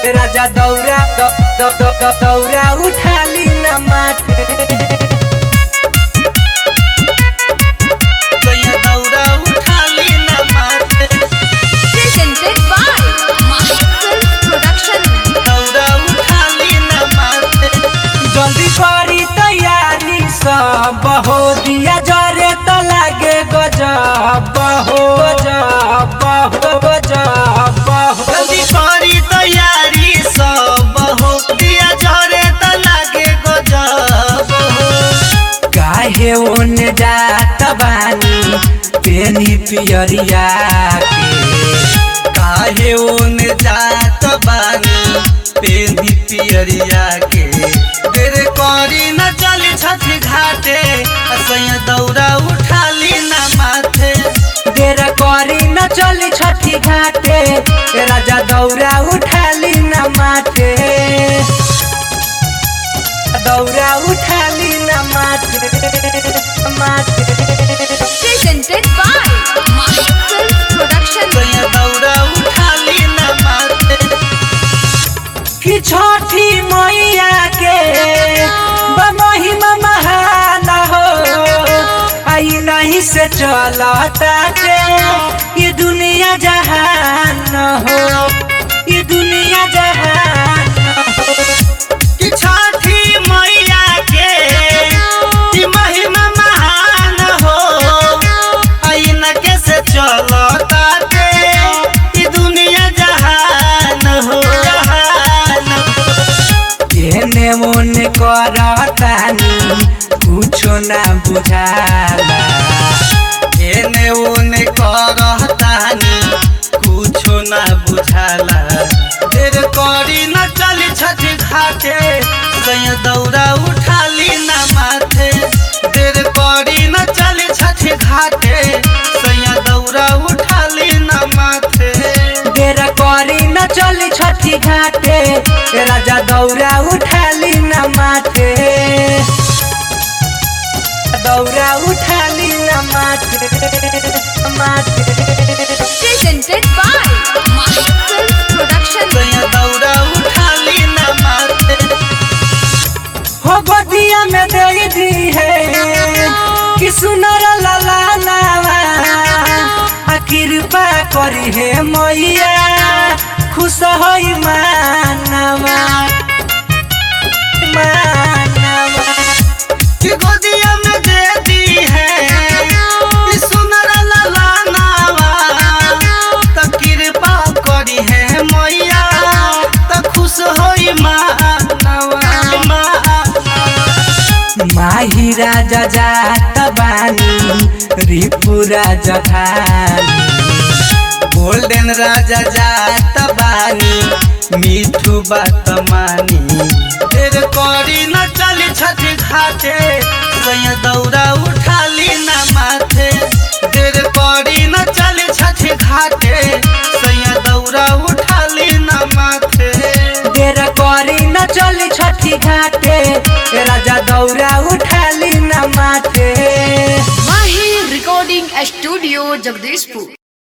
राजा दौरा द- द- द- द- दौरा उठाली न माथे सैया दौरा उठाली न माथे Presented by Master Production. दौरा उठाली न माथे जल्दी करी तैयारी सब हो दिया जरे तो लागे गजब हो गजब हो गजब हो जल्दी करी तैयारी सब हो दिया झरे त लागे गजब हो काहे ओने जात बानी पेनी पियरिया के काहे ओन जात बानी पेंदी पियरिया के देर करी न चली छठी घाटे सैया दौरा उठाली न माथे देर करी न चली छठी घाटे राजा दौरा उठाली न माथे दौरा उठाली न माथे माथे Presented by Master Production. सैया दौरा उठाली न माथे कि छठी मैया के महिमा महान हो आई नहीं से चलता के ये दुनिया जहान हो ये दुनिया जहान हो कि छठी मैया के कि महिमा महान हो आईना के से चलता के कि दुनिया जहान हो जहान हो। एने ओने करतानी कुछो ना बुझाला एने ओने करतानी कुछो ना बुझाला देर करी न चली छठी घाटे सैया दौरा उठाली न माथे देर करी न चली छठी घाटे सैया दौरा उठाली न माथे देर करी न चली छठी घाटे राजा दौरा उठाली न माथे दौरा उठाली न माथे माथे Presented by Master Production. सैया दौरा उठाली न माथे हो गोदिया में दे दी है कि सुनर लाला नावा आ कृपा करी है मैया खुश होई मानवा मानवा कि गोदिया में दे दी है कि सुनर लाला नावा त कृपा करी है मैया त खुश होई मानवा माही राजा जात बानी रिपु राजा धानी गोल्डन राजा जात बानी मिठू बात मानी देर करी न चली छठी घाटे सैया दौरा उठाली न माथे देर करी न चली छठी घाटे सैया दौरा उठाली न माथे देर करी न चली छठी घाटे राजा दौरा उठाली न माथे Mahi Recording Studio, Jagdishpur.